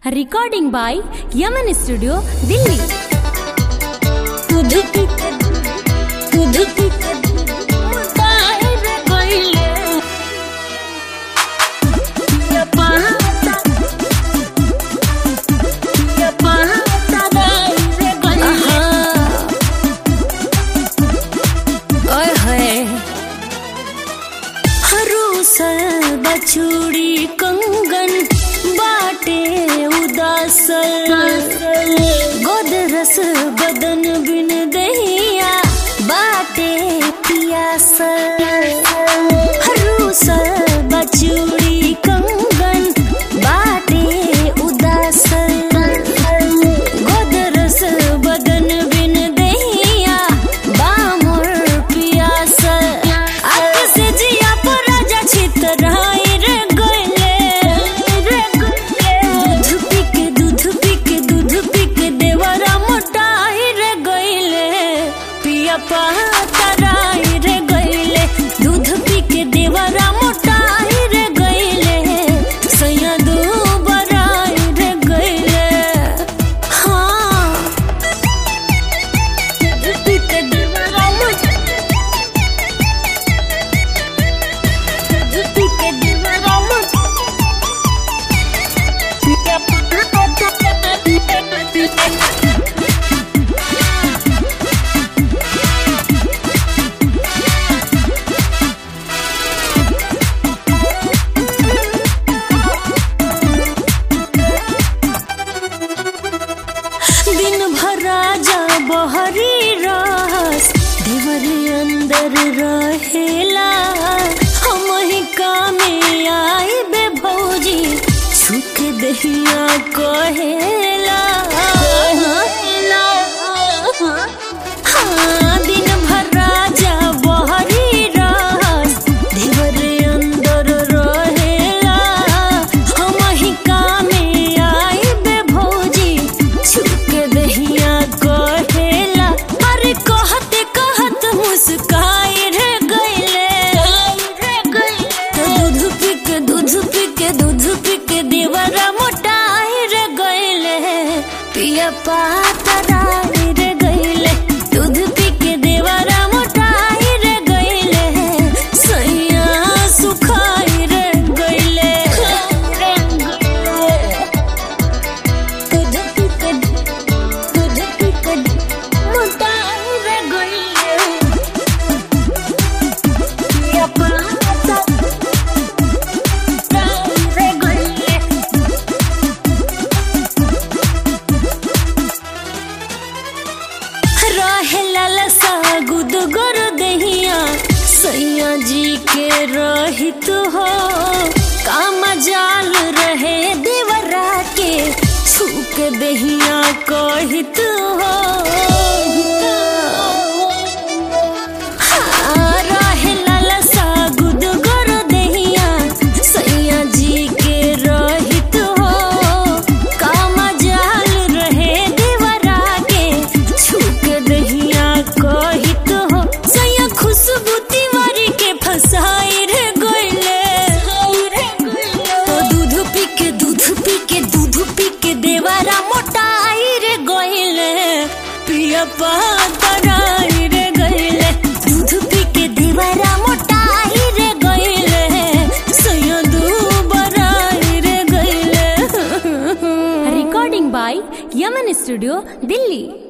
recording by Yaman studio Delhi बछुड़ी कंगन बाटे उदासल गोदरस बदन बिन दहिया बाटे पियासल हरूसल बछुड़ी कंगन बाटे उदासल गोदरस बदन बिन दहिया बामुर पियासल आग से जिया पर राजा छितराई रे गइले रे गइले दूध पी के दूध पी के दूध पी के देवरा मोटाई रे गइले पिया पातराई रे गइले दूध पी के देवरा मोटाई रे गइले सैया दू बराई रे गइले हाँ दूध पी के देवरा मोटाई दिन भर राजा बहरी रस देवर अंदर रहेला हम ही कामे आई बे भौजी सुख दहिया कहेला हाँ, दिन भर राजा बहरी रस देवर अंदर रहेला हम ही कामे आई बे भौजी छुक दहिया कहेला अरे कहते कहत मुस्काई रे गइले तो दूध पी के दूध पी के दूध पी के देवरा मोटाई रे गइले पिया पातराई रे गइले दूध पी के देवरा मोटाई रे गइले सैया सुखाई रे गइले दूध पी के दूध पी के मोटाई रे गइले पिया पातराई रे गइले रहेला लसा गुद गोर दहिया सैया जी के रहित हो काम जाल रहे देवरा के छूक दहिया कहित हो हाँ, रहेला लसा गुद गोर दहिया सैया जी के रहित हो काम जाल रहे देवरा के छुक दहिया कहित हो सैया खुशबू तिवारी के फसाई रे गइले तो दूध पी के दूध पी के दूध पी के देवरा मोटाई रे गइले पिया पातराई रे गइले दूध पी के देवरा मोटाई रे गइले सैया दू बराई रे गइले recording by Yaman studio Delhi